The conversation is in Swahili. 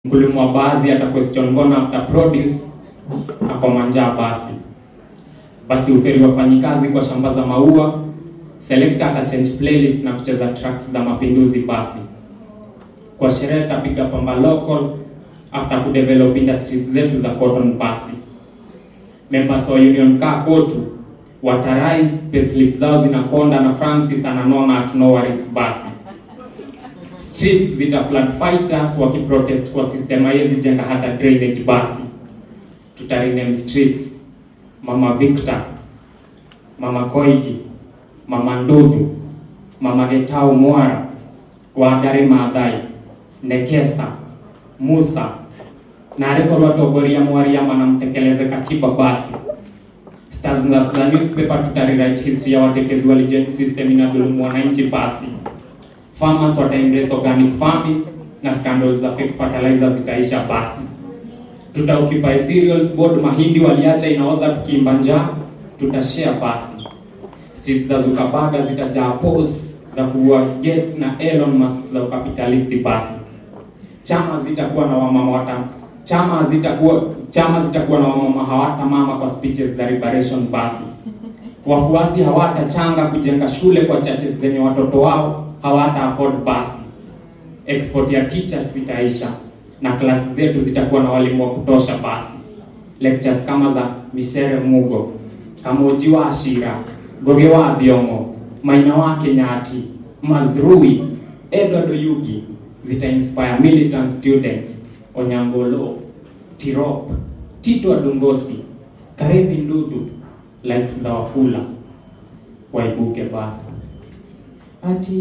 Mkulima wa basi ata question mbona after produce akoma njaa basi. Basi uferi wafanyikazi kwa shamba za maua, selector ata change playlist na kucheza tracks za mapinduzi basi. Kwa sherehe tapiga pamba local after kudevelop industries zetu za cotton basi. Members wa union kaa kotu watarise payslip zao zinakonda na Francis ananona at no worries basi streets zita flood fighters wakiprotest kwa system haiwezi jenga hata drainage basi. Tutarename streets Mama Victor, Mama Koigi, Mama Ndudu, Mama Getau Mwara, Wangari Maathai, Nekesa, Musa na ariko rwatogoria Mwariama na mtekeleze katiba basi. Stars za za newspaper tutarewrite history ya watekezi walijenga system inadhulumu wananchi basi farmers wata embrace organic farming na scandals za fake fertilizer zitaisha basi. Tuta occupy cereals board, mahindi waliacha inaoza tukiimba njaa, tutashare basi. Streets za Zuckerberg zitajaa posts za kuua Gates na Elon Musk za ukapitalisti basi. Chama zitakuwa na wamama wata chama zitakuwa chama zitakuwa na wamama hawata mama kwa speeches za liberation basi. Wafuasi hawatachanga kujenga shule kwa churches zenye watoto wao hawata afford basi. Export ya teachers zitaisha na klasi zetu zitakuwa na walimu wa kutosha basi. Lectures kama za Misere Mugo, Kamuji wa Ashira, Goge wa Thiongo, Maina wa Kenyati, Mazrui, Edward Oyugi zita inspire militant students Onyangolo, Tirop, Tito Adungosi, Karevi Ndudu, likes za Wafula waibuke basi ati